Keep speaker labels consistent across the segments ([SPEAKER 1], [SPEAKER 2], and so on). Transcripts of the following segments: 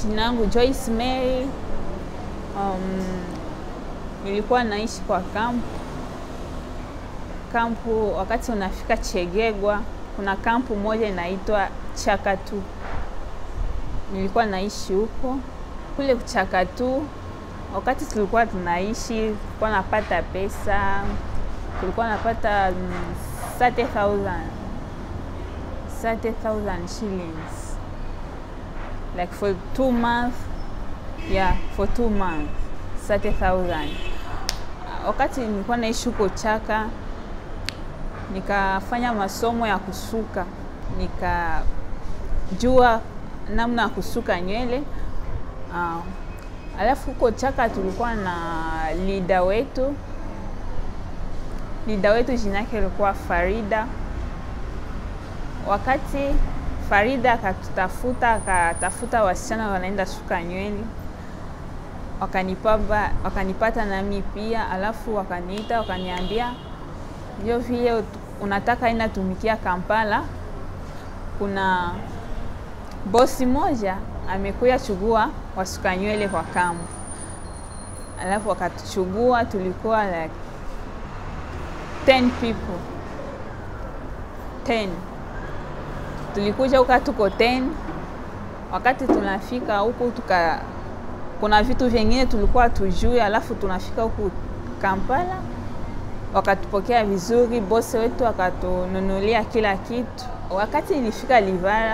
[SPEAKER 1] Jina yangu Joyce Mary. Um, nilikuwa naishi kwa kampu kampu. Wakati unafika Chegegwa, kuna kampu moja inaitwa Chakatu. Nilikuwa naishi huko kule Chakatu. Wakati tulikuwa tunaishi, tulikuwa napata pesa, tulikuwa napata mm, 30,000 30,000 shillings like for two months yeah for two months 30,000 wakati nilikuwa naishi huko Chaka nikafanya masomo ya kusuka nikajua namna ya kusuka nywele uh, alafu huko Chaka tulikuwa na lida wetu lida wetu jina yake ilikuwa Farida wakati Farida akatutafuta akatafuta wasichana wanaenda suka nywele, wakanipaba wakanipata nami pia, alafu wakaniita wakaniambia, ndio vile unataka enda tumikia Kampala, kuna bosi moja amekuya chugua wasuka nywele kwa kampu. Alafu wakatuchugua, tulikuwa like 10 people 10 tulikuja huka tuko 10 wakati tunafika huku tuka kuna vitu vingine tulikuwa tujui, alafu tunafika huku Kampala wakatupokea vizuri, bosi wetu akatununulia kila kitu. Wakati nilifika Livara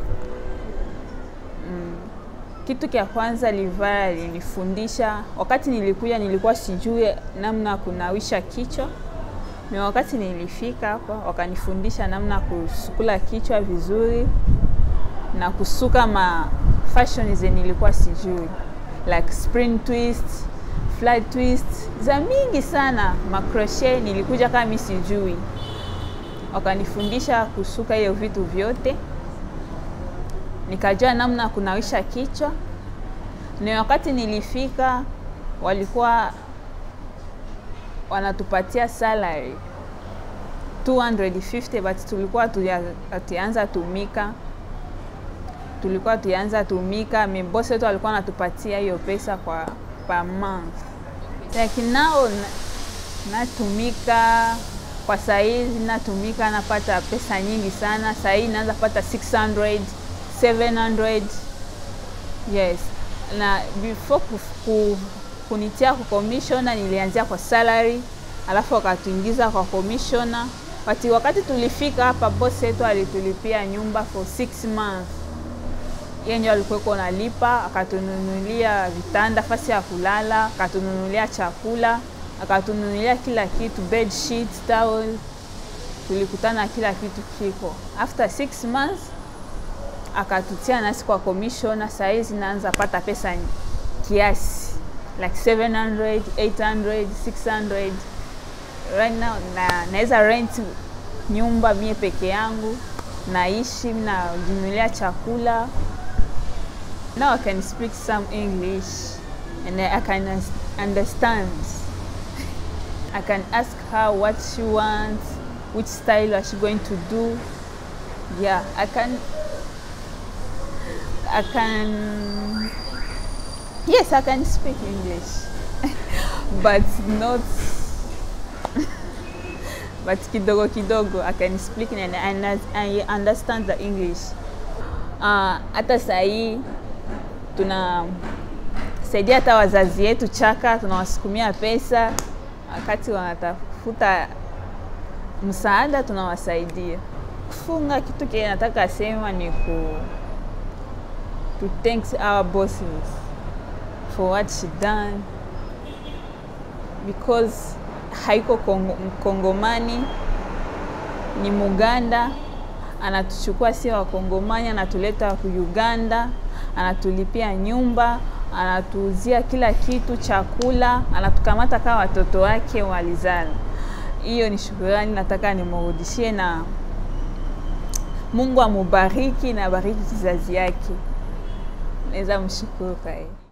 [SPEAKER 1] mm, kitu cha kwanza Livara linifundisha, wakati nilikuja nilikuwa sijui namna kunawisha kichwa na wakati nilifika hapa wakanifundisha namna ya kusukula kichwa vizuri na kusuka ma fashion zenye nilikuwa sijui like spring twist, flat twist za mingi sana, makrochet nilikuja kama mimi sijui. Wakanifundisha kusuka hiyo vitu vyote, nikajua namna ya kunawisha kichwa. Na wakati nilifika walikuwa wanatupatia salary 250 but tulikuwa tuanza tumika, tulikuwa tuanza tumika. Mbosi wetu alikuwa anatupatia hiyo pesa kwa per month, lakini nao natumika kwa saizi, natumika napata pesa nyingi sana. Sahii naanza pata 600 700, yes na before kufu, kunitia kwa commissioner nilianzia kwa salary, alafu wakatuingiza kwa commissioner. Wakati, wakati tulifika hapa boss yetu alitulipia nyumba for six months, yeye ndio alikuwa nalipa, akatununulia vitanda, fasi ya kulala, akatununulia chakula, akatununulia kila kitu, bed sheets, towel, tulikutana kila kitu kiko. After six months akatutia nasi kwa commissioner. Saizi naanza pata pesa kiasi like 700, 800, 600 right now, na naweza rent nyumba mie peke yangu, naishi najinunulia chakula. Now I can speak some English and I can understand. I can ask her what she wants, which style is she going to do. Yeah, I can I can yes, I can speak English, but not but kidogo kidogo I can speak and I understand the English. Hata uh, sahii tunasaidia hata wazazi yetu Chaka, tunawasukumia pesa wakati wanatafuta msaada, tunawasaidia. Kufunga kitu kile nataka sema ni ku to thank our bosses for what she done because haiko Kongo, Mkongomani ni Muganda, anatuchukua si Wakongomani, anatuleta ku Uganda, anatulipia nyumba, anatuuzia kila kitu, chakula, anatukamata kama watoto wake walizala. Hiyo ni shukurani nataka nimurudishie, na Mungu amubariki na bariki kizazi yake. Naweza mshukuru kwa hiyo.